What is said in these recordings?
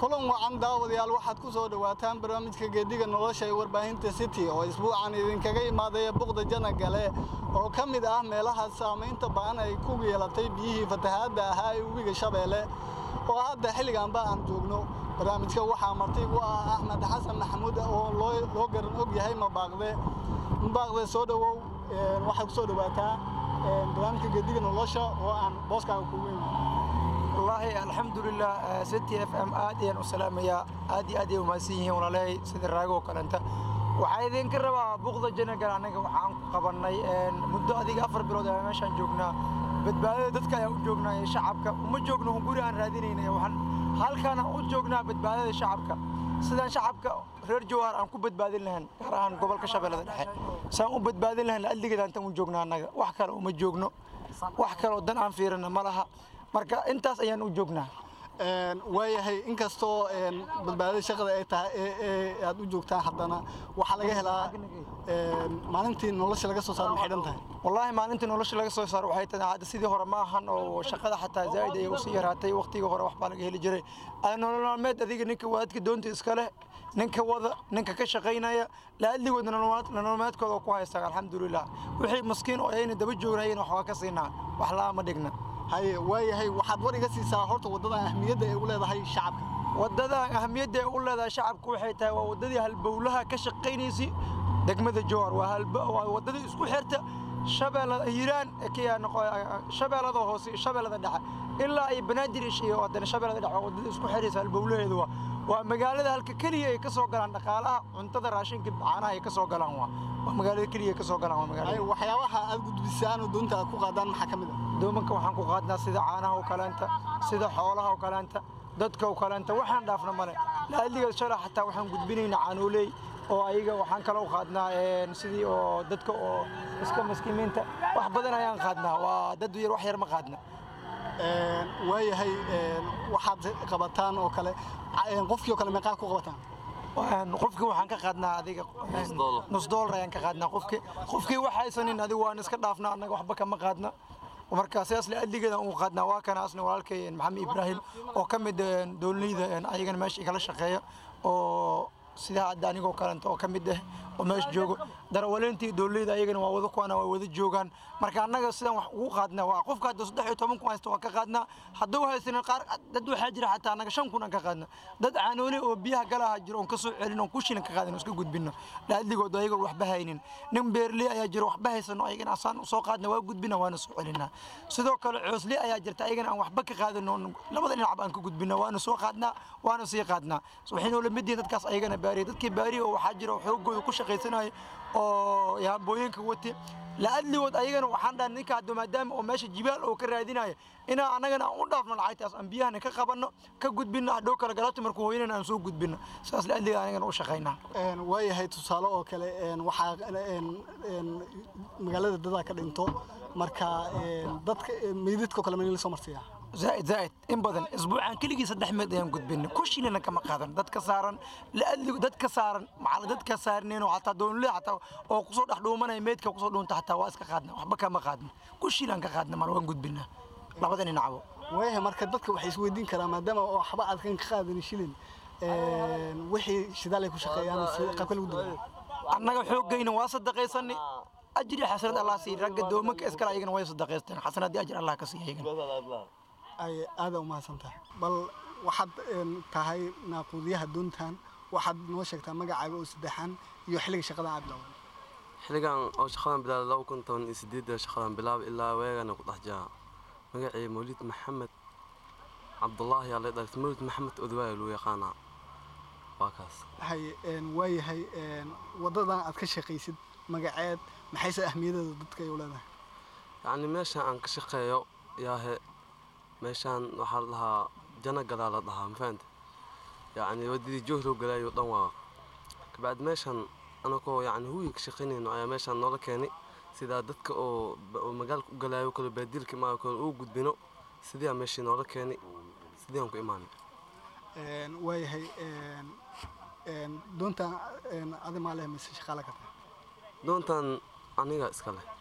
kulan wacan daawadayaal waxaad ku soo dhowaataan barnaamijka geediga nolosha ee warbaahinta city oo isbuucan idinkaga imaadaya buqda janagale oo ka mid ah meelaha saamaynta ba'an ay ku yeelatay biyihii fatahaadda ahaa ee webiga shabeelle oo hadda xilliganba aan joogno barnaamijka waxaa marti u ah axmed xasan maxamuud oo loo garan og yahay mabaaqde mabaaqde soo dhowow waxaad ku soo dhowaataa barnaamijka geediga nolosha oo aan booskaaga kugu imi wallaahi alxamdulilah city f m aad ayaan u salaamayaa aad iyo aad ay umahadsan yihiin walaalahay sida raago oo kalenta waxaa idinka rabaa buqda janagal annaga waxaan ku qabannay muddo adiga afar bilood ayaa meeshaan joognaa badbaadada dadka ayaa u joognaa ee shacabka uma joogno guri aan raadinaynay waxaan halkaana u joognaa badbaadada shacabka sidaan shacabka reer jawhar aan ku badbaadin lahayn gaar ahaan gobolka shabeellada dhexe saan u badbaadin lahayn adligeeda intaan u joognaa annaga wax kale uma joogno wax kaleoo dan aan fiirina ma laha marka intaas ayaan u joognaa waayahay inkastoo badbaadada shaqada ay tahay ee aad u joogtaan haddana waxaa laga helaa maalintii nolosha laga soo saaro maxay dhan tahay wallaahi maalintii nolosha laga soo saaro waxay tahay hadda sidii hore ma ahan oo shaqada xataa zaa'id ayay usii yaraatay waqtigii hore waxbaa laga heli jiray nolol maalmeed adiga ninka waadka doonta iska leh ninka wada ninka ka shaqaynaya laadligood nololmaalmeedkooda ku haystaan alxamdulilah wixii maskiin oo ayayna daba joognayen waxbaa ka siinaa wax la'aama dhigna haye waayahay waxaad war iga siisaa horta waddadan ahmiyadda ay u leedahay shacabka waddadan ahamiyadda ay u leedahay shacabka waxay tahay waa waddadii halbowlaha ka shaqaynaysa degmada jowhar waa waddadii isku xirta shabeellada hiiraan shabeellada hoose shabeellada dhexe ilaa ay banaadir iyo haddana shabeellada dhexe waa waddadii isku xiraysa halbowlaheedu waa waa magaalada halka keliya ay ka soo galaan dhaqaalaha cuntada raashinka caanaha ay ka soo galaan waa waa magaalada keliya ay ka soo galaan waa magaalada waxyaabaha aad gudbisaan oo doonta aad ku qaadaan maxaa ka mid ah doomanka waxaan ku qaadnaa sida caanaha oo kaleenta sida xoolaha oo kaleenta dadka oo kaleenta waxaan dhaafna male laadliga shala xataa waxaan gudbinaynaa caanooley oo ayaga waxaan kaloo qaadnaa sidii oo dadka oo iska maskiimiinta wax badan ayaan qaadnaa waa dad yar wax yar ma qaadna waayahay waxaad qabataan oo kale qofkii oo kale meeqaad ku qabataan qofkii waxaan ka qaadnaa adiga nus doolar ayaan ka qaadnaa qofkii qofkii wax haysanin adiga waan iska dhaafnaa annaga waxba kama qaadna marka sidaas le adligeeda ugu qaadnaa waa kana asna walaalkay maxamed ibraahim oo ka mid doolneyda ayagana meesha igala shaqeeya oo sida hadda anigoo kalenta oo ka mid ah oo meesha joogo darawaleyntii dooleyda ayagana waa wada kuwana waa wada joogaan marka annaga sidaan wax ugu qaadnaa waa qofka hadda saddex iyo toban kun haysta waa ka qaadnaa hadduu haysanin qaar dad waxaa jira xataa annaga shan kun aan ka qaadna dad caanoole oo biyaha galaha jiro oon ka soo celin oon kushinan ka qaadin iska gudbino laadligood ayagoo waxba haynin nin beerley ayaa jiro waxba haysano ayagana asaan soo qaadna waa gudbina waana soo celinaa sidoo kale coosle ayaa jirta ayagana aan waxba ka qaadino labada dhinacba aan ka gudbina waana soo qaadnaa waana sii qaadnaa waxaynu la mid yihiin dadkaas ayagana baariya dadkii baariya oo waxaa jira xoogooda ku shaqaysanaya oo yaambooyinka wati laadligood ayagana waxaan dhahay ninka hadda maadaama oo meesha jibaal oo ka raadinaya inaan annagana aan u dhaafno lacagtaas aan biyahana ka qabanno ka gudbinno hadhow kale galabta markuu hooyanana aan soo gudbinno sidaas laadliga anagana u shaqaynaa waayahay tusaale oo kale waxaa magaalada dadaa ka dhinto marka dadka meydadkao kale meel soo marsiiyaa زائد زائد إن بدن أسبوعان كل جي صدح مد يوم قد بينا كل شيء لنا كما قادن دت كسارن لأدلي دت كسارن مع دت كسارنين وحتى دون لا حتى أو قصود أحدهم من يميت كقصود دون تحت واس كقادنا وحبا كما قادنا كل شيء لنا كقادنا ما نوين قد بينا لا بدن نعبو ويه marka dadka waxay isweydiin karaan maadaama oo waxba aad kan ka qaadan shilin wixii shidaal ay ku shaqeeyaan qaabka lagu dubo annaga xoogayna waa sadaqaysanay ajri xasanad allah sii ragga doomanka iskala ayagana way sadaqaysteen xasanadii ajri allah ka sii ayagana ay aada u mahadsantahay bal waxaad tahay naaquudiyaha doontan waxaad noo sheegtaa magacaaga oo saddexan iyo xilliga shaqadan aad bilowday xilligan oo shaqadan bilaabay laba kun toban iyo sideedda shaqadan bilaabay ilaa weegana ku dhex jira magacii mawlid maxamed cabdullaahi yaa la dhaltay mawlid maxamed odwaaya loo yaqaanaa waa kaas hay waayahay waddadan aad ka shaqaysid magaceed maxayse ahmiyadeeda dadka ay u leedahay yacni meeshan aan ka shaqeeyo yaahe meeshaan waxaa la dhahaa jana galaa la dhahaa ma fahanta yacni waddadii joohlow galaayo dhan waa kabacdi meeshaan anagoo yacni huwiga ka shaqaynayno ayaa meeshaan noola keenay sidaa dadka oo magaalka u galaayo kale baadiilka imaa kale uu gudbino sidiyaa meeshii noola keenay sidii aan ku imaanay waayahay doontan adi maa leh mise shaqaala ka tahay doontan aniga iska leh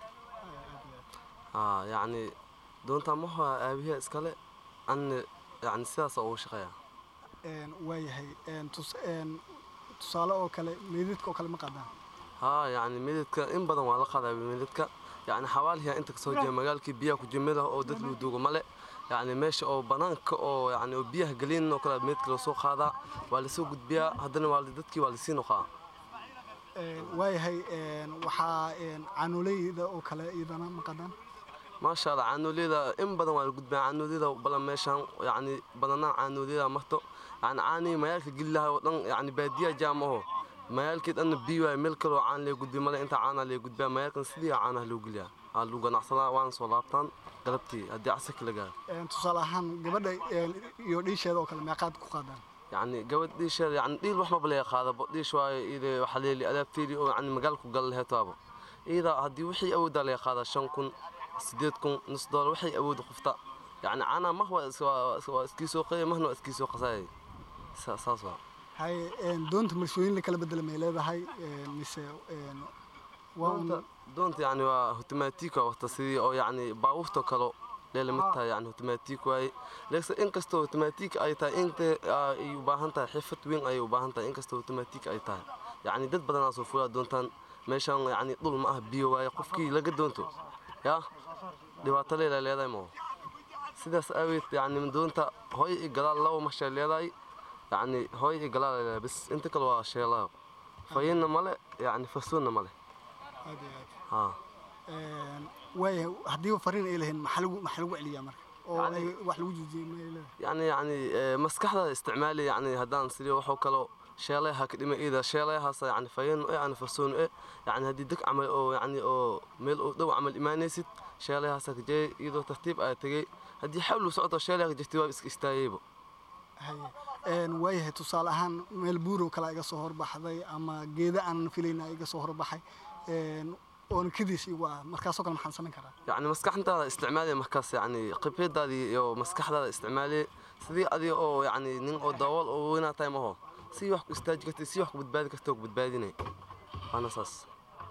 haa yacni doontan maha aabihiya iskale anna yacni sidaasa ugu shaqeeya waayahay tusaale oo kale meydadka oo kale ma qaadaan haa yacni midadka in badan waa la qaadaa midadka yacni xawaalihiyaa inta kasoo jeeda magaalkii biyaha ku jimida oo dad luu duugo male yacni meesha oo banaanka oo yacni oo biyaha gelin oo kale meydka lasoo qaadaa waa lasoo gudbiyaa haddana waa dadkii waa lasii noqaa waayahay waxaa caanoleyda oo kale iyadana ma qaadaan maasha allah caanooliyada in badan waa la gudbaa caanooliyada balan meeshaan yacni badanaa caanooliyada marto yacni caanii magaalka geli lahay oo dhan yacni baadiya jaam aho magaalkii dhanna biyo waay meel kaloo caan lee gudbi male inta caanaa lee gudbaa magaalkan sidii caanaha loo geliyaa aa lagu ganacsadaa waana soo laabtaan galabtii haddii casirka la gaaro tusaale ahaan gabadha iyo dhiisheeda oo kale meeqaad ku qaadaan yacni gabadh dhiisheeda yacni dhiil wax maba laga qaadabo dhiish waayo ide waxaa leeli adaabteedii oo yacni magaalku gal laheetaaba iyada haddii wixii awooddaa laga qaadaa shan kun sideed kun nus doolar waxay awooda qofta yacni caanaa mah waa iskii soo qeya mahna waa iskii soo qasaayay saas waa hay doonta marshooyin la kala bedela may leedahay mise doonta doonta yacni waa automatika wata sidii oo yacni baabuurta kalo leela mid tahay yacni automatik waaye leegse inkastoo automatik ay tahay inta ay u baahan tahay xirfad weyn ayay u baahan tahay inkastoo automatik ay tahay yacni dad badanaa soo fulaa doontaan meeshaan yacni dhul ma ah biyo waaye qofkii laga doonto yaa dhibaato leela leedahay moo sidaas aaweed yacni doonta hooy i gadaal laba mashay leedahay yacni hooy i gadaal leedahay bas inta kale waa sheelaa fayinna male yacni fasuunna male haa waaya haddii fariin ay lahayn maxaa lagu maxaa lagu celiyaa marka oo ay wax lagu joojiyay ma ay leedahay yacni yacni maskaxda isticmaali yacni haddaan sidii waxoo kaloo sheelayaha ka dhima iida sheelayahaas yacni fayin e aan fasuun e yacni haddii deg camal oo yacni oo meel oo dhow camal imaanaysid sheelayahaasa ka jeey iyadoo tartiib aa tegey haddii xawlu socoto sheelayaha ka jirtay waa iska istaagayba waayahay tusaale ahaan meel buurow kale iga soo horbaxday ama geeda aanan filayna iga soo horbaxay oona kadiis igu ah markaasoo kale maxaan samayn karaa yacni maskaxdaada isticmaali markaas yacni khibradaadii iyo maskaxdaada isticmaali sidii adiga oo yacni nin oo dabool oo weynaa tahay maho si wax ku istaaji kartay si wax ku badbaadi kartay oo ku badbaadinay waana saas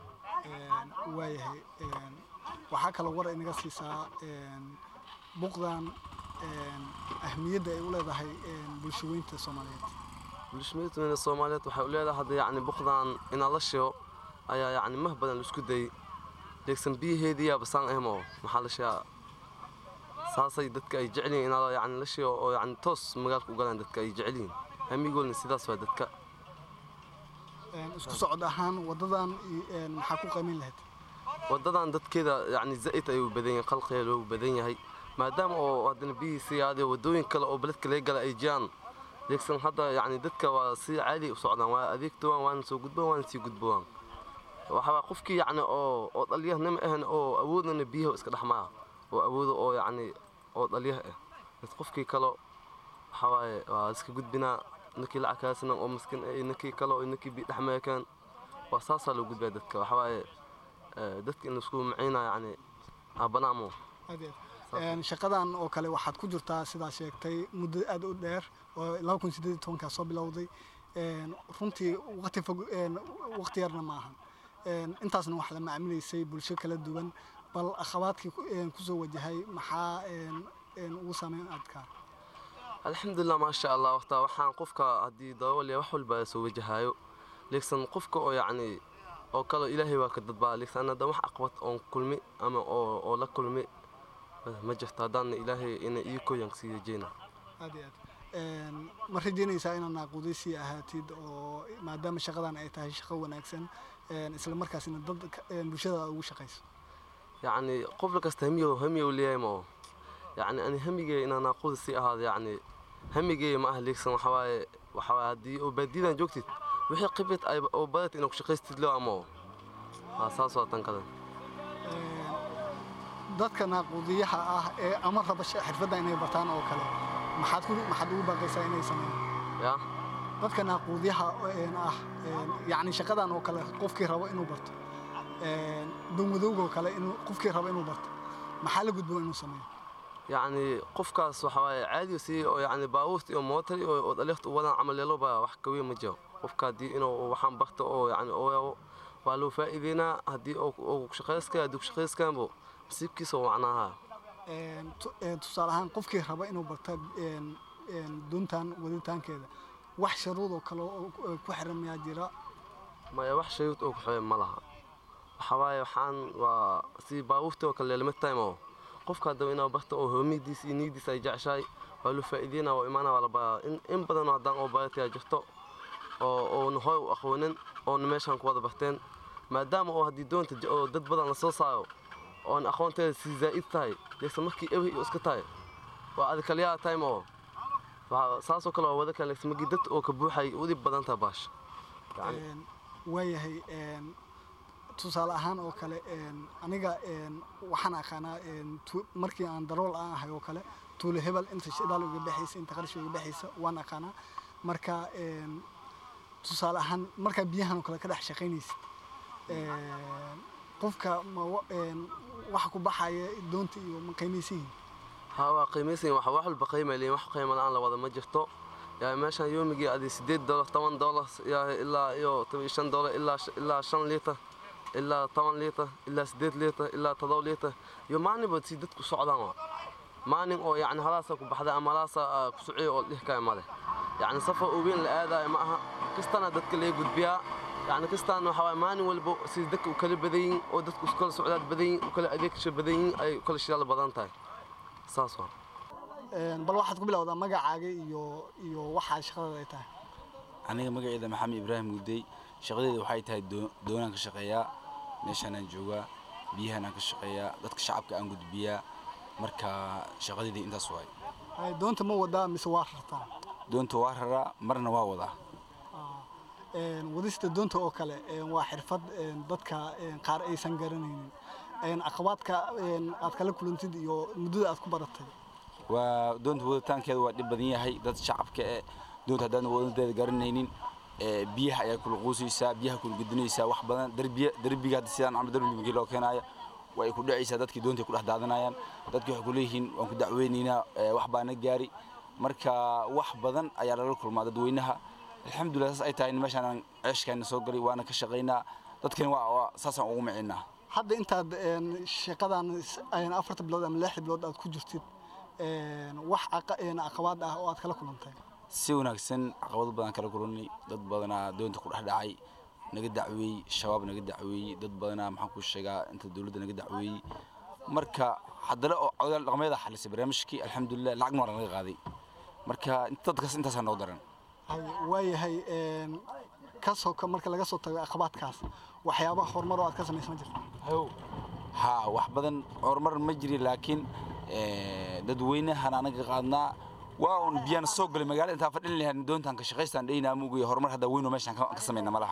waayahay waxaa kaloo war inaga siisaa buqdan ahmiyadda ay u leedahay bulshaweynta soomaaliyeed bulshaweynta soomaaliyeed waxay u leedahay hadda yacni buqdan inaa la shigo ayaa yacni mah badan la isku dayay deegsan biyaheedii yaaba saan ahmo maxaa la shigaa saasay dadka ay jecel yihiin inaa yacni la shigo oo yacni toos magaalka u galaan dadka ay jecel yihiin hamigoolna sidaas waa dadka isku socod ahaan waddadan maxaa ku qiimayn lahayd waddadan dadkeeda yacni zaa'id ayuu badan yahay qalqiga loogu badan yahay maadaama oo haddana biyihiisi aadee waddooyin kale oo beledka laga gala ay jiraan deegsan hadda yacni dadka waa si caadi u socdaan waa adeegtowaan waana soo gudbowaan waana sii gudbowaan waxaa qofkii yacni oo oo dhalyahnima ahan oo awoodana biyaha iska dhexmaa oo awooda oo yacni oo dhalyah ah bas qofkii kale waxaa waaye waa iska gudbinaa ninkii lacagkaasna oo miskin ah ninkii kale oo ninkii bi dhexmeekaan waa saasaa loo gudbaa dadka waxaa waaye dadka in laisku maciynaa yacni abanaamo shaqadan oo kale waxaad ku jirtaa sidaa sheegtay muddo aad u dheer oo laba kun sideed iyo tobankaa soo bilowday runtii waqti fog waqti yarna ma ahan intaasna wax la macaamilaysay bulsho kala duwan bal akhabaadkii kusoo wajahay maxaa ugu saameyn adkaa alxamdulilah maasha allah waqtaa waxaan qofka haddii dabool wax walba soo wajahayo leegsan qofka oo yacni oo kale ilaahay waa ka dadbaa leegsan hadda wax aqbad oon kulmi ama oo oo la kulmi ma jirto haddaana ilaahay ina ii koyan sii rajeyna aad iyo aad ma rajeynaysaa inaad naaquudaysii ahaatid oo maadaama shaqadan ay tahay shaqo wanaagsan isla markaasina dad bulshada ugu shaqayso yacni qof kasta hamiyo hamiyo leeyahay ma yacni ani hamigay inaan naaquuda sii ahaado yacni hamigay ma ah leegsan waxa waaye waxa waaye haddii oo baadiyadan joogtid wixii khibrad ay oo badat inaad ku shaqaystid loo ama waa saas waa tan kale dadka naaquudiyaha ah ee ama raba xirfadda inay bartaan oo kale maxaad ku maxaad ugu baaqaysaa inay sameeyaan ya dadka naaquudiyaha ah yacni shaqadan oo kale qofkii rabo inuu barto dowmadowga oo kale inuu qofkii rabo inuu barto maxaa la gudbo inuu sameeyo yacni qofkaas waxa waaye caadi si oo yacni baabuurta iyo mootar oo dhaliiqta u wadaan camaleelo baa wax kaweyn ma jiro qofka haddii inuu waxaan barto oo yacni oo waa loo faa'iideynaa haddii oo shaqayska haddii shaqayskaanbo nasiibkiisa oo macnaaha tusaale ahaan qofkii raba inuu barta doontan waditaankeeda wax sharuudoo kale oo ku xiran miyaa jira maya wax shayud oo ku xooya ma laha waxa waaye waxaan waa si baabuurtii oo kale limid time oo qofka haddaba inaa barta oo hoomidiis iyo niyadiis ay jeceshahay waa lu faa'iideyna waa imaana waa la baraa in in badanoo haddaan oo baratayaa jirto oo oona hooy u aqoonin oona meeshaan ku wada barteen maadaama oo haddii doonta oo dad badan la soo saaro oon aqoonteeda si zaa'id tahay leegse markii ewi iyo iska tahay waa adi kaliyaa time oo saasoo kale waa wada kale leegse markii dad oo ka buuxay udib badan tahay baasha waayahay tusaale ahaan oo kale aniga waxaan aqaanaa markii aan darool aan ahay oo kale tuulo hebel inta shidaal uga baxaysa inta qarash uga baxaysa waan aqaanaa marka tusaale ahaan markaa biyahan oo kale ka dhex shaqaynaysid qofka ma waxa ku baxaya doonta iyo ma qiimaysihin haa waa qiimaysan wax wax walba qiimayliin wax qiimo la-aan la wada ma jirto yaa meeshaan yoomigii adi sideed dolar toban dolar yaa ilaa iyo toban iyo shan dolar ilaa ilaa shan liitar ilaa toban liitar ilaa sideed liitar ilaa todoba liitar iyo maalinba si dadku socdaan waa maalin oo yacni halaasa ku baxday ama halaasa ku sociyo oo dhihkaya male yacni safar oo weyn la aadayo ma aha kastana dadka laga gudbiyaa yacni kastaan waxa waaye maalin walba si dadka u kala badan yihin oo dadku iskala socdaad badan yihin u kala adeegsha badan yihin ay u kala shidaal badan tahay saas waa bal waxaad ku bilowdaa magacaaga iyo iyo waxaa shaqadada ay tahay aniga magaceeda maxamed ibraahim gudey shaqadeeda waxay tahay doonaan ka shaqeeyaa meeshaanaan joogaa biyahanaan ka shaqeeyaa dadka shacabka aan gudbiyaa marka shaqadeedii intaas waay doonta ma wadaa mise waa rartaa doonta waa raraa marna waa wadaa wadista doonta oo kale waa xirfad dadka qaar aysan garanaynin caqabaadka aad kala kulantid iyo muddada aad ku baratay waa doonta waditaankeeda waa dhib badan yahay dad shacabka eh doonta haddaan wadadeeda garanaynin biyaha ayaa kula quusaysaa biyaha kula gudinaysaa wax badan darbiya derbiga hadda sidaan camal derbi markii loo keenayo waa ay ku dhacaysaa dadkii doonta ku dhex daadanayaan dadkii waxay ku leeyihiin waan ku dacweynaynaa wax baa na gaari marka wax badan ayaa lala kulmaa dadweynaha alxamdulilah saas ay tahay meeshaan aan ceeshkaana soo galay waana ka shaqaynaa dadkani waa saasaan ugu macinnaa hadda intaad shaqadan afarta bilood ama lixda bilood aad ku jirtid wax caqabaad ah oo aad kala kulantay si wanaagsan caqabado badan kala kulannay dad badanaa doonta ku dhex dhacay naga dacweeyey shabaab naga dacweeyey dad badanaa maxaan ku sheegaa inta dowladda naga dacweeyey marka haddana oo codaal dhaqmeeda xalisay barnaamijkii alxamdulilah lacagna waa naga qaaday marka dadkaas intaasaa noo daran waayahay kasoo marka laga soo tago caqabaadkaas waxyaabaha horumar oo aad ka samaysa ma jirto haa wax badan horumar ma jiri laakiin dadweynahan anaga qaadnaa waa un biyaan soo galay magaalada intaan fadhin lahayn doontaan ka shaqaystaan dhaynaa muugay horumar hadda weynoo meeshaan ka samayna malaha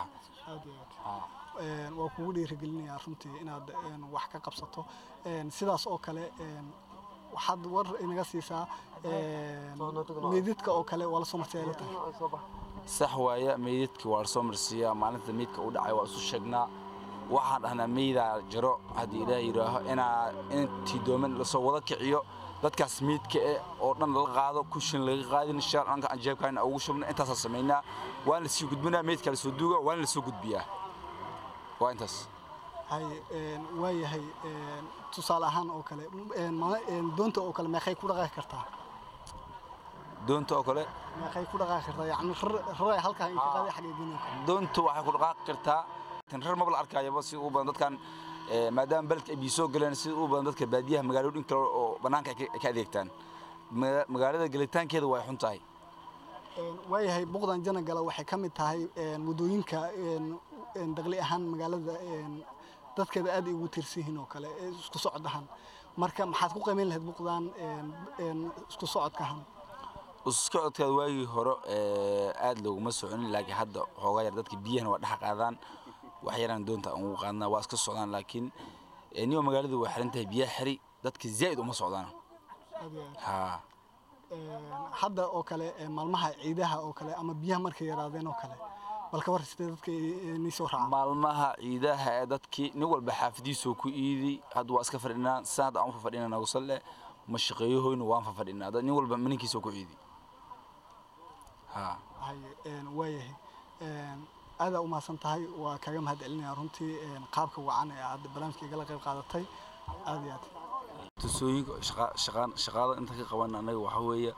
waa kugu dhiirigelinayaa runtii inaad wax ka qabsato sidaas oo kale waxaad war inaga siisaa meydadka oo kale waa lasoo marsiyaa tahay sax waaya meydadka waa lasoo marsiiyaa maalinta meydka u dhacay waa isu sheegnaa waxaan dhahnaa meydaa jaro haddii ilaah yidhaaho inaa intii dooman lasoo wada kiciyo dadkaas meydka eh oo dhan lala qaado kushin laga qaadin shaar anka aan jeebkaana ugu shubna intaasaa samaynaa waan lasii gudbinaa meydka lasoo duuga waana lasoo gudbiyaa waa intaas hay waayahay tusaale ahaan oo kale doonta oo kale meeqay ku dhaqaaqi kartaa doonta oo kale meeqay ku dhaqaaqi kartaa yacni raray halkaa inka qaaday xagee geynaya doonta waxay ku dhaqaaqi kartaa rar maba la arkayaba si u badan dadkan maadaama beledka ay biyo soo galeen sida u badan dadka baadiyaha magaalooyin kale oo bannaanka ay ka adeegtaan magaalada gelitaankeeda way xun tahay waayahay buqdan janagala waxay ka mid tahay waddooyinka daqli ahaan magaalada dadkeeda aad ay ugu tiirsan yihiin oo kale isku socdahan marka maxaad ku qiimeyn lahayd buqdan isku socodkahan isku socodkaada waagii hore aad looguma soconin laakiin hadda xoogaa yar dadka biyahana waa dhex qaadaan wax yaraan doonta aan ugu qaadnaa waa iska socdaan laakiin niyo magaalada waa xiran tahay biyaha xiri dadka zaa'id uma socdaan haa hadda oo kale maalmaha ciidaha oo kale ama biyaha markay yaraadeen oo kale bal ka war sidee dadka ni soo raacaan maalmaha ciidaha ee dadkii nin walba xaafadiisoo ku iiday hadda waa iska fadhinaa saan hadda aan u fafadhina nagu salle ma shaqeeyahoyna waan fafadhinaa nin walba maninkiisoo ku iiday haa waayahay aadaa u mahadsan tahay waa kaga mahad celinaya runtii qaabka wacan ee aad barnaamijka igala qayb qaadatay aad iyo aad tusooyinka shaqaada inta ka qaban annaga waxaa weeye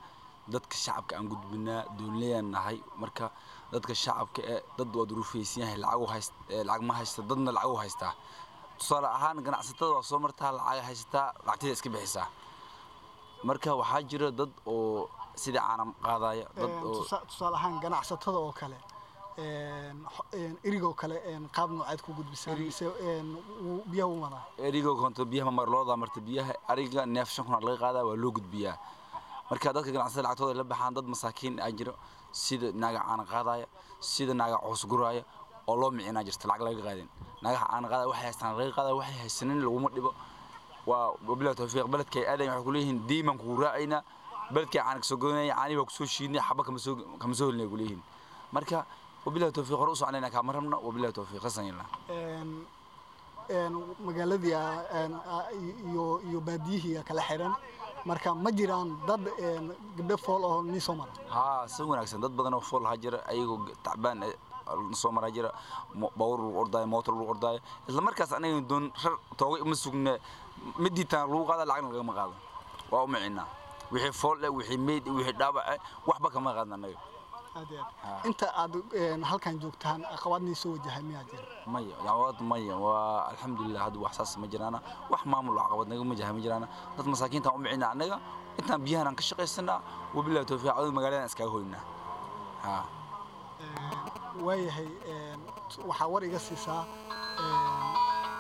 dadka shacabka aan gudbinaa doonlayaan nahay marka dadka shacabka ee dad waa duruufaysan yahay lacag u hayst ee lacag ma haysta dadna lacag u haystaa tusaale ahaan ganacsatada waa soo martaa lacag haysataa lacagteeda iska bixisaa marka waxaa jira dad oo sidii caanam qaadaya dad Een, oo tusa- tusaale ahaan ganacsatada oo kale een, xo- een, erigoo kale een, qaab noocaad ku gudbisaan mise een, wuu- biyaha u wadaa eriga konto biyaha mamar looda marta biyaha ariga neef shan kun aa laga qaadaa waa loo gudbiyaa marka dadka ganacsatada lacagtooda ay la baxaan dad masaakiin aa jiro sida naaga caana qaadaya sida naaga coos guraaya oo loo micinaa jirta lacag laga qaadin naagaha caana qaadaya waxay haystaan laga qaadaya waxay haysanin laguma dhibo waa wabilahi tawfiiq beledkay aadayn waxay kuleeyihiin diiman kugu raacaynaa beledkay caana kasoo godanaya caanii baa kusoo shiidnay xaba kama soo kama soo helinay kuleeyihiin marka wabilahi tawfiiq hore u soconayna kaama rabna wabilahi tawfiiq hasan yalla Een, een, magaaladii aa- een, aa- iyo iyo baadiyihii aa kala xiran marka ma jiraan dad een, gabdho fool oo nii soo mara haa si wanaagsan dad badan oo fool ha jira ayagoo tacbaan eh, soo maraa jira mo- baabuur lagu ordaayo mootor lagu ordaayo isla markaas anaga doon rar tooga ima sugne midiitaan lagu qaada lacagna lagama qaado waa u micinaa wixii fool eh wixii meyd eh, wixii dhaawac eh waxba kama qaadna anaga aad iyo Ha. aad inta aad een, halkan joogtaan aqabaad nii soo wajahay miyaa jira maya dacwad maya waa alxamdulilah hadda wax saas ma jiraana wax maamul oo caqabad naga majaha ma jiraana dad masaakiintaan u micinaa anaga intaan biyahan aan ka shaqaysanaa wabilahi tawfiiq adiga magaaladan iskaga hoynaa haa Een, waayahay een, t- waxaa war iga siisaa een,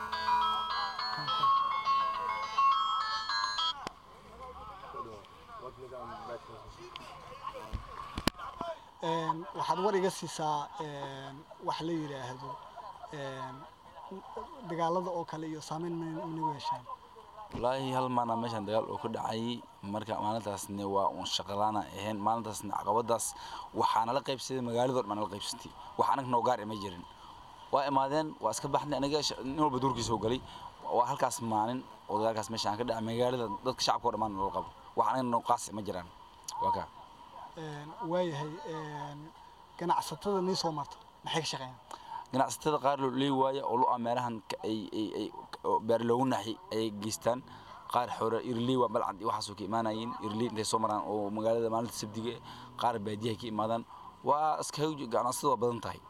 een, waxaad war iga siisaa een, wax la yidhaahdo een, dagaalada oo kale iyo saameyn ma- managu yeeshaan wallaahi hal maana meeshaan dagaal oo ka dhacay marka maalintaasne waa uun shaqalaana ahayn maalintaasne caqabadaas waxaa nala qaybsaday magaaladoo dhan nala qaybsatay wax anag noo gaar ima jirin waa imaadeen waa iska baxnay aniga sh- nin walba duurkiisa oo galay waa halkaas maalin oo dagaalkaas meeshaan ka dhacay magaalada dadka shacabka oo dhammaan nala qabo wax anaga noo qaas ima jiraan waa kaa Een, waayahay een, ganacsatada nii soo marta maxay ka shaqeeyaan ganacsatada qaar loo leey waaya oo lo-a meelahan ka- ay ay ay oo beer loogu naxi ayay geystaan qaar xore irley waa balcad iyo waxaasoo ka imaanayeen irley intay soo maraan oo magaalada maalinta sabdiga eh, qaar baadiyaha ka imaadaan waa iskaga ganacsatada waa badan tahay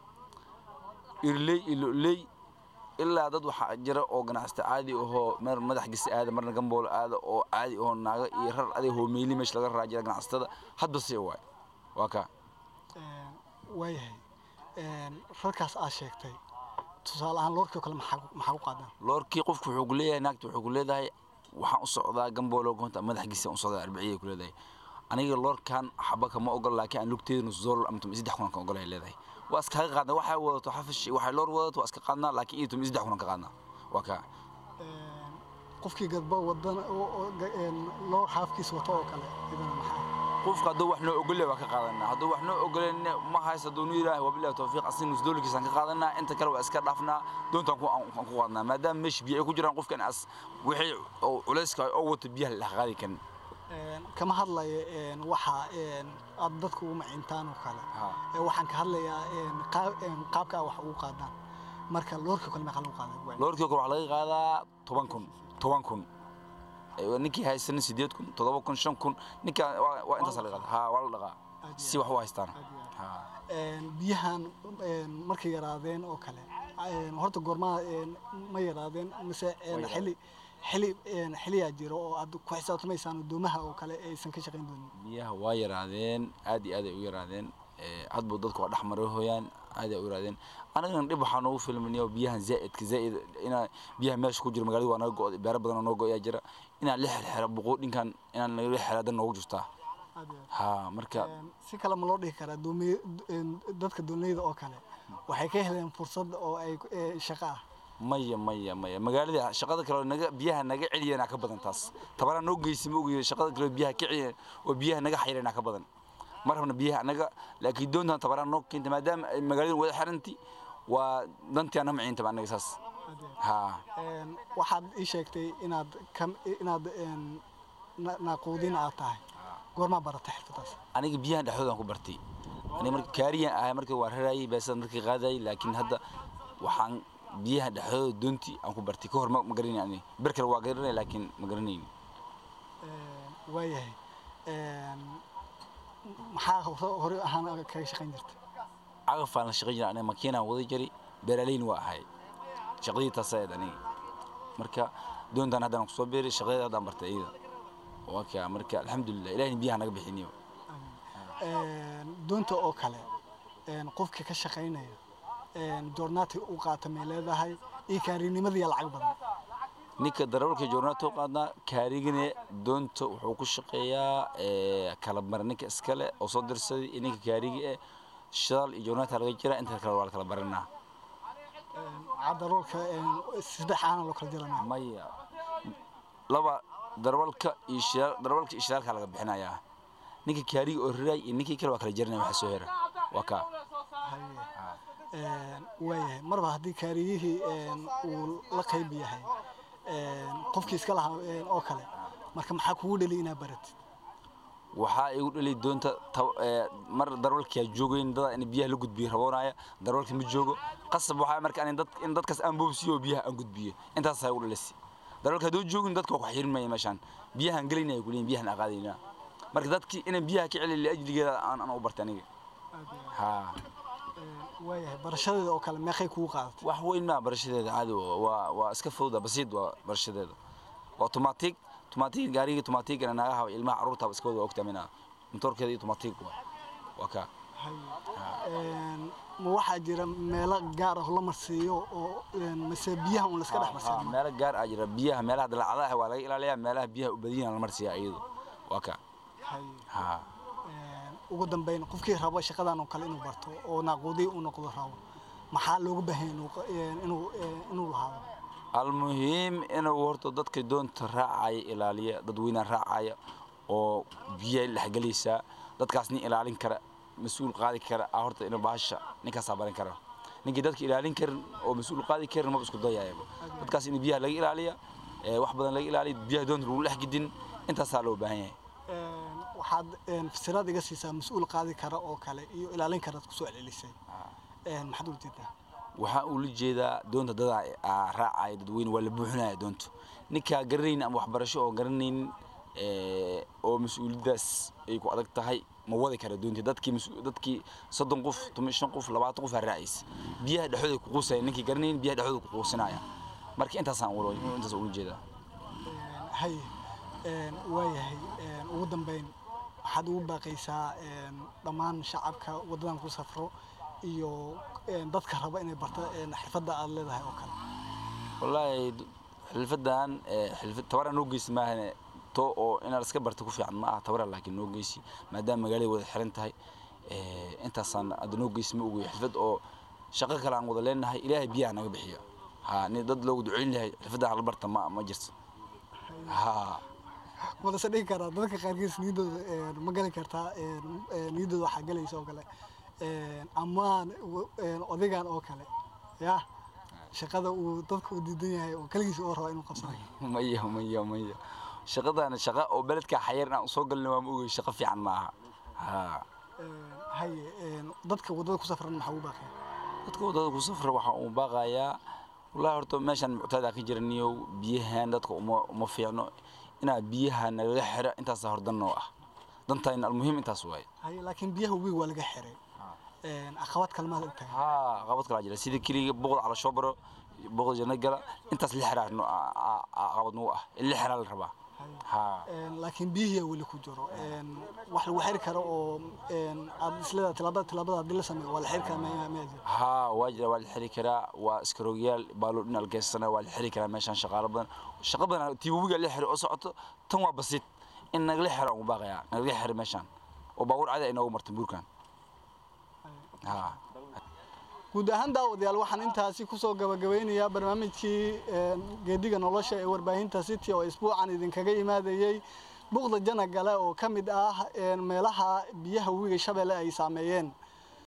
irley iyo loley ilaa dad waxaa jira oo ganacsata caadi ahoo mar madax gisi aada marna gambool aada oo caadi ahoo naago iyo rar aday hoomeyli meesha laga raa jira ganacsatada hadba si waay waa kaa Een, waayahay een, rarkaas aad sheegtay tusaale ahaan loorkii oo kale maxaa ku- maxaa ku qaadaan loorkii qofku wuxuu ku leeyahay naagta wuxuu ku leedahay waxaan u socdaa gamboolo goonta madaxgiisa u socdaa arbaciyay ku leedahay aniga loorkan xaba kama ogol laakiin aan lugteeda nus doollar ama tumi saddex kunan ka ogolay leedahay waa iskaga qaadnaa waxay wadato xafish waxay loor wadato waa iska qaadnaa laakiin iyo tumi saddex kunan ka qaadnaa waa kaa Een, qofkii gadba wadana oo oo ga- een, loor xaafkiis wato oo kale idana maxaa qofka hadduu wax noo ogolyahay waa ka qaadanaa hadduu wax noo ogoleen ma haysto hadduu nu yidhaahay wabillahi tawfiiq asin nus doollarkiisaan ka qaadanaa inta kale waa iska dhaafnaa doontaan ku aan aan ku qaadnaa maadaama meesha biyo ay ku jiraan qofkan as wixii oo culayska oo wato biyaha la qaadi karin Een, kama hadlayo een, waxa een, aad dadka ugu macintaan oo kale haa Ee, waxaan ka hadlayaa een, qaab- een, qaabka aad wax ugu qaadaan marka loorkii oo kale maxaa lagu qaadaa loorkii kore waxaa laga qaadaa toban kun toban kun Ee, ninkii haysanin sideed kun toddoba kun shan kun ninka waa waa intaas laga qaadaa haa waa la dhaqaa Aad iyo si wax u haystaan aad iyo aad. haa Een, biyahan een, markay yaraadeen oo kale een, horta goormaa een, ma yaraadeen mise een, Way xili xili een, xiliyaa jiro oo aad ku xisaabtamaysaan doomaha oo kale aysan ka shaqayn doonin biyaha waa yaraadeen aad iyo aad ay u yaraadeen Ee, hadba dadku waa dhex marahooyaan aad ay u yaraadeen anagana dhib waxaa noogu filmaniyo biyahan zaa'idka zaa'id inaa biyaha meesha ku jira magaalada waa naga go'day beero badan oo noo go'yaa jira inaan la xirxira buquudhinkan inaan naga xira dan noogu jirtaa Aad iyo aad. haa marka Een, si kale ma loo dhihi karaa doomiye een, dadka doonleyda oo kale waxay ka heleen fursad oo ay ee, shaqo ah maya maya maya magaalada shaqada kale oo naga biyaha naga celiyana ka badan taas tabaraa noo geysi ma ogiyo shaqada kale oo biyaha ka celiya oo biyaha naga xayrana ka badan ma rabna biyaha anaga laakiin doontan tabaraa noo keenta maadaama ay magaalada wada xiranti waa dantii ana maciinta anaga saas Aad iyo aad. haa Een, waxaad ii sheegtay inaad kam inaad een, na- naaquudin aad tahay goormaa baratay xirfadaas aniga biyahan dhexdoodan ku bartay aniga marka kaariyan ahay marka waa rarayay beesadan dadka qaadayay laakiin hadda waxaan biyaha dhexdooda doontii aan ku bartay ka hor ma ma garanay aniga ber kale waa garanay laakiin ma garanayn Een, waayahay Een, maxaa hore- hore ahaan kaga shaqayn jirta cagafaan la shaqayn jiray aniga makiinaan wada jiray beeraleyn waa ahay shaqadii taasayd aniga marka doontaan haddaan kusoo beeray shaqadeeda haddaan bartay iyada waa kaa marka alxamdulilah ilahina biyaha naga bixiniyo Een, doonta oo kale een, qofka ka shaqaynaya een, joornaati u qaata may leedahay iyo kaarinimadii lacag badan ninka darawalka joornaata u qaadnaa kaarigine doonta wuxuu ku shaqeeyaa ee, kala mara ninka iskale oo soo dirsaday iyo ninka kaarigi eh shidaal iyo joornaata laga jira inta kale waa la kala baranaa cadaroolka saddex aana loo kala jiranaa maya laba darawalka iyo shidaal darawalka iyo shidaalka laga bixinayaa ninka kaariga oo riraay iyo ninkii kale waa kala jaranaya waxa soo hera waa kaa waayahay marba haddii kaariyihii een, uu la qayb yahay een, qofkii iska lahaa een, oo kale marka maxaa kugu dheli inaad baratid waxaa igu dhalay doonta tab- ee, mar darawalkaa joogayn dada in biyaha la gudbiyo raboonaya darawalka ma joogo qasab waxaa marka in dad in dadkaas aan boobsiyo oo biyaha aan gudbiyo intaasaa igu dhalasi darawalka hadduu joogin dadka waa ku xirinmaya meeshaan biyahaan gelinaya kuleeyin biyahan aqaadayna marka dadkii inaan biyaha ka celin liajligeeda aan aan u bartay aniga ha waayahay barashadeeda oo kale meeqay kugu qaadatay wax weyn maa barashadeeda caadi waa- waa waa iska fowda basiid waa barashadeeda waa automatic automatic gaariga automatic ana naagaha ilmaha carruurta iska wada ogtamina motorkeeda iyo automatic waa waa kaa Een, ma waxaa jira meelo gaar ah oo la marsiiyo oo een, mase biyaha un laska dhex Ha, marsiiyo meelo gaar ah jira biyaha meelaha dalacadaha waa laga ilaaliyaa meelaha biyaha u badiyana la marsiyaa iyadu waa kaa Hay. ha Een, ugu dambeyn qofkii rabo shaqadan oo kale inuu barto oo naaquudiy u noqdo rabo maxaa looga baahan yahay inuu qa- een, inuu een, inuu lahaado almuhiim inuu horta dadka doonta raacaya ilaaliya dadweynaha raacaya oo biyaha dhexgelaysaa dadkaas nin ilaalin kara mas-uul qaadi kara ah horta inuu bahasha ninkaasaa baran kara ninkii dadka ilaalin karin oo mas-uul qaadi karin maba isku dayayaba dadkaas in biyaha laga ilaaliya ee, wax badan laga ilaaliya biyaha doonta lagu dhex gidin intaasaa loo baahan yahay Een, waxaad een, fasiraad iga siisaa mas-uul qaadi kara oo kale iyo ilaalin karaad kusoo celcelisay Een, maxaad ula jeedaa waxaa uu la jeedaa doonta dadaa aa raacaya dadweyne waa la buuxinaya doonta ninkaa garanaynin ama waxbarasho oo garanaynin ee, oo mas-uuliyaddaas ay ku adag tahay ma wadi kara doontii dadkii mas- dadkii soddon qof toban shan qof labaatan qof aa raacaysa biyaha dhexdooda ku quusaya ninkii garanaynin biyaha dhexdooda ku quusinaya marka intaasaan ula intaas ula jeedaa Een, hay een, waayahay een, ugu dambeyn waxaad ugu baaqaysaa een, dhammaan shacabka waddadan ku safro iyo een, dadka raba inay barta een, xirfadda aad leedahay oo kale wallaahi d- xilfadan ee, xilfad tabara noo geysi maahane to oo inaad iska barta ku fiican ma aha tabara laakiin noo geysi maadaama magaalada wada xiran tahay ee, intaasaan hadda noo geysi ma ogeyo xilfad oo shaqo kale aan wada leenahay ilaahay biyaha naga bixiya ha ni dad loogu duceyn lahay xilfadda hala barta ma ma jirto ha wadase dhigi karaa dadka qaarkiis niyaddooda een, ma geli kartaa een, een, niyaddooda waxaa gelaysa oo kale een, amaan w- een, odagaan oo kale ya shaqada uu dadka u diidan yahay oo kaligiisa oo raba inuu qabsanayo maya maya maya shaqadana shaqa oo beledka xayar inaan usoo galna waa ma ogey shaqo fiican ma aha ha Een, haye een, dadka waddada ku safran maxaa ugu baaqaya dadka waddada ku safra waxaa uu baaqayaa wallaahi horta meeshan muctaada ka jiraniyo biyahan dadka uma uma fiicno inaa biyaha nagaga xira intaasaa hor dan noo ah dantayna almuhiim intaas waaye haye laakiin biyaha webiga waa laga xiray Een, caqabad kalmaa la tahay haa qabad kalaa jira sida keliga boqod cala shoobaro boqod janna gala intaas li xiraa no- aa- aa- aa qabad nagu ah in li xiraa la rabaa haa Een, laakiin biyihiyaa weli ku jiro Een, wax lagu xiri karo oo een, aad isleedahay tilaabada tilaabada haddii la sameeyo waa la xiri karaa ma ma jiro haa waa jira waa la xiri karaa waa iskaroogyaal baaloo dhinac geysana waa la xiri karaa meeshaan shaqaalo badan shaqa badan tii webiga la xiri oo socoto tan waa basiid in nagala xiro aan u baaqayaa nagala xiro meeshaan oo baabuur cadi ay noogu marta buurkan haa guud ahaan daawadayaal waxaan intaasi kusoo gabagabeynayaa barnaamijkii een, geediga nolosha ee warbaahinta city oo isbuucan idinkaga imaadayey buuqda jana gale oo ka mid ah een, meelaha biyaha webiga shabeelle ay saameeyeen